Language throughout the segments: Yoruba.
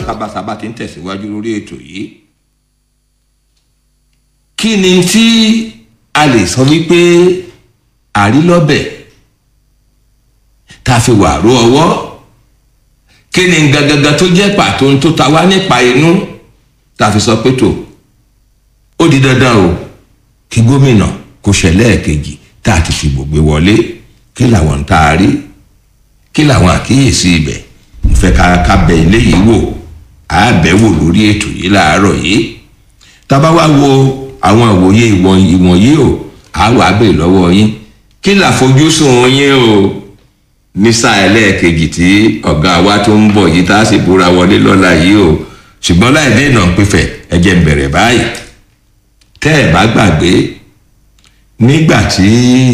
sábàsábà ti ń tẹ̀síwájú lórí ètò yìí kí ni tí a lè sọ wípé àrílọ́bẹ̀ tá a fi wà ró ọwọ́ kí ni gangan tó jẹ́ pàtó tó ta wá nípa inú tá a fi sọ pé tó ó di dandan o kí gómìnà kó ṣẹlẹ̀ kejì tá a ti fi gbògbé wọlé kí làwọn tá a rí kí làwọn àkíyèsí ibẹ̀ mo fẹ́ ká ká bẹ ilé yìí wò á bẹ̀ wò lórí ètò yìí láàárọ̀ yìí tá a bá wá wo àwọn ìwòye ìwọ̀nyí o á wàá bè lọ́wọ́ yín kí làfojúsùn yín o ní sáà ẹlẹ́ẹ̀kejì tí ọ̀gá wa tó ń bọ̀ yìí tá a sì búra wọlé lọ́la yìí o ṣùgbọ́n láì dènà pífẹ̀ ẹ jẹ́ n bẹ̀rẹ̀ báyìí tẹ́ ẹ̀ bá gbàgbé nígbà tí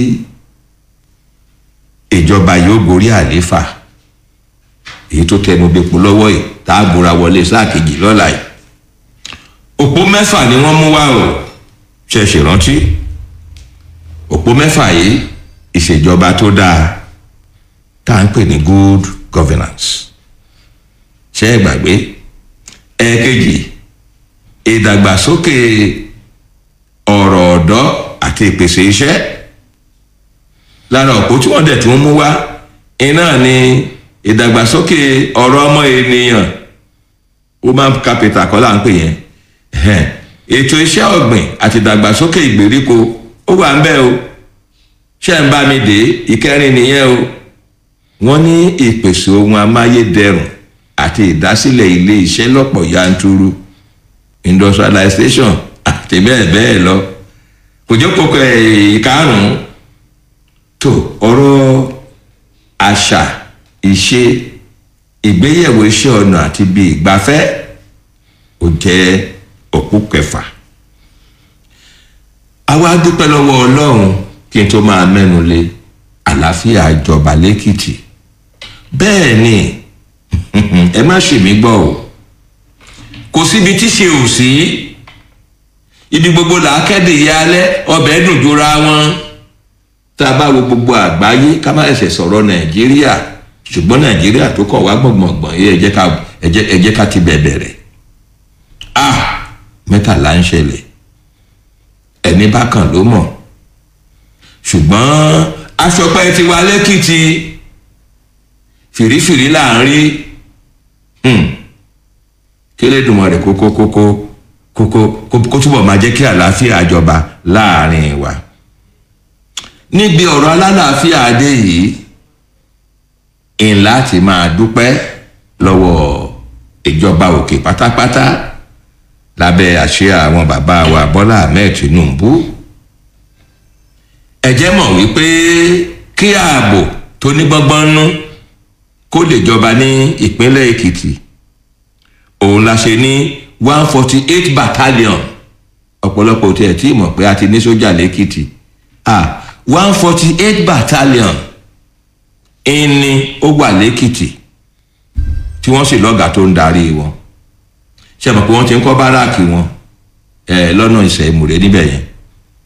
ìjọba yóò gorí àléfà èyí tó tẹnu bepo lọ́wọ́ yìí tá a búra wọlé sáà kejì lọ́la yìí òpó mẹ́fà ni wọ́n mú wá o ṣe ṣèrántí òpó mẹ́fà yìí ìṣèjọba tó dáa tá à ń pè ní good governance ṣe é gbàgbé ẹ̀ẹ̀kejì ìdàgbàsókè ọ̀rọ̀ ọ̀dọ́ àti ìpèsè iṣẹ́ lára òpó tí wọ́n dẹ̀ tún mú wá iná ni ìdàgbàsókè ọ̀rọ̀ ọmọ ènìyàn human capital kọ́ là ń pè yẹn ètò iṣẹ́ ọ̀gbìn àti ìdàgbàsókè ìgbèríko ó wà ń bẹ̀ o ṣé ń bá mi dé ìkẹrin nìyẹn o wọ́n ní ìpèsè ohun amáyédẹrùn àti ìdásílẹ̀ ilé iṣẹ́ lọ́pọ̀ yanturu industrialization àti bẹ́ẹ̀ bẹ́ẹ̀ lọ kò jẹ́ kókó ìkarùn-ún tó ọ̀rọ̀ àṣà ìṣe ìgbéyẹ̀wò iṣẹ́ ọ̀nà àti bíi ìgbafẹ́ ó jẹ́ òpó kẹfà àwa dúpẹ́ lọ́wọ́ ọlọ́run kí n tó máa mẹ́nu lé àlàáfíà ìjọba lẹ́kìtì bẹ́ẹ̀ ni ẹ má ṣe mí gbọ́ o kò síbi tí ṣe ò sí ibi gbogbo là á kéde ìyá alẹ́ ọbẹ̀ dùn jura wọn tá a bá wo gbogbo àgbáyé ká má ẹsẹ̀ sọ̀rọ̀ nàìjíríà ṣùgbọ́n nàìjíríà tó kọ̀ wá gbọ̀ngbọ̀ngbọ̀n yìí ẹ jẹ́ ká ti bẹ̀bẹ̀ rẹ̀ ah mẹ́tàlá ń ṣẹlẹ̀ ẹni bá kàn ló mọ̀ ṣùgbọ́n aṣọpẹ́ ti wá lẹ́kìtì fìrífìrí là ń rí kélédùnmọ̀ rẹ̀ kókó kókó kókó kó túbọ̀ máa jẹ́ kí àlàáfíà jọba láàrin wa níbi ọ̀rọ̀ alálàáfíà adé yìí ńlá ti máa dúpẹ́ lọ́wọ́ ìjọba òkè pátápátá lábẹ́ àṣẹ àwọn bàbá wa bọ́lá ahmed tinubu ẹ jẹ́ mọ̀ wípé kí ààbò tó ní gbọ́ngbọ́n nú kó lè jọba ní ìpínlẹ̀ èkìtì òun la ṣe ní one forty eight battalion ọ̀pọ̀lọpọ̀ tí ẹ̀ tí mọ̀ pé a ti ní sójà lẹ́kìtì ah one forty eight battalion ìní ó wà lẹ́kìtì tí wọ́n sì lọ́gàá tó ń darí wọn ṣe mọ̀ pé wọ́n ti ń kọ́ báràkì wọn lọ́nà ìṣẹ̀ ìmùrè níbẹ̀ yẹn